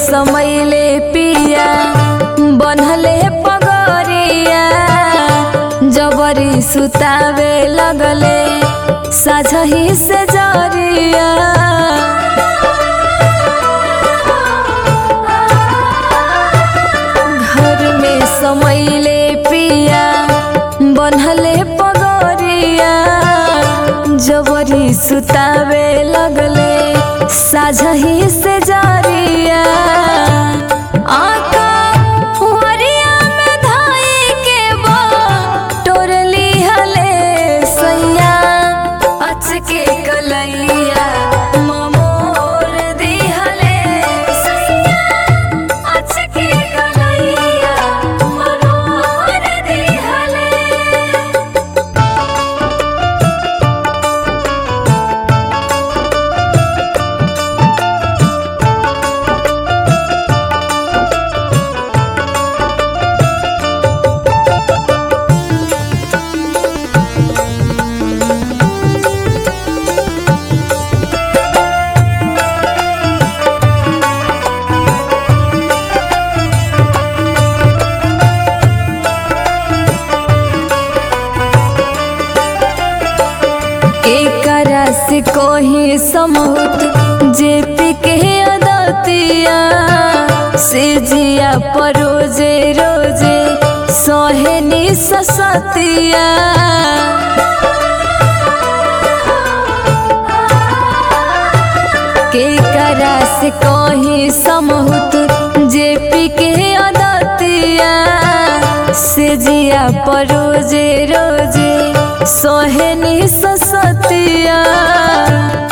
समैले पिया बनहले पगरिया जबरी सुतावे लगले साझही से जरिया घर में समैले पिया बनहले पगरिया जबरी सुतावे लगले साझही से जरिया आका हुअरिया में धाई के बा टोरली हले सैया अचके कलैया ममोर दिहले सैया अचके कलैया मरोर दिहले एकरा से कोही समूत जे पिके अदतिया से जिया पर रोजे रोजे सोहेनी ससतिया के करा से कोही समूत जे पिके अदतिया से जिया पर रोजे रोजे सोहेनी ससतिया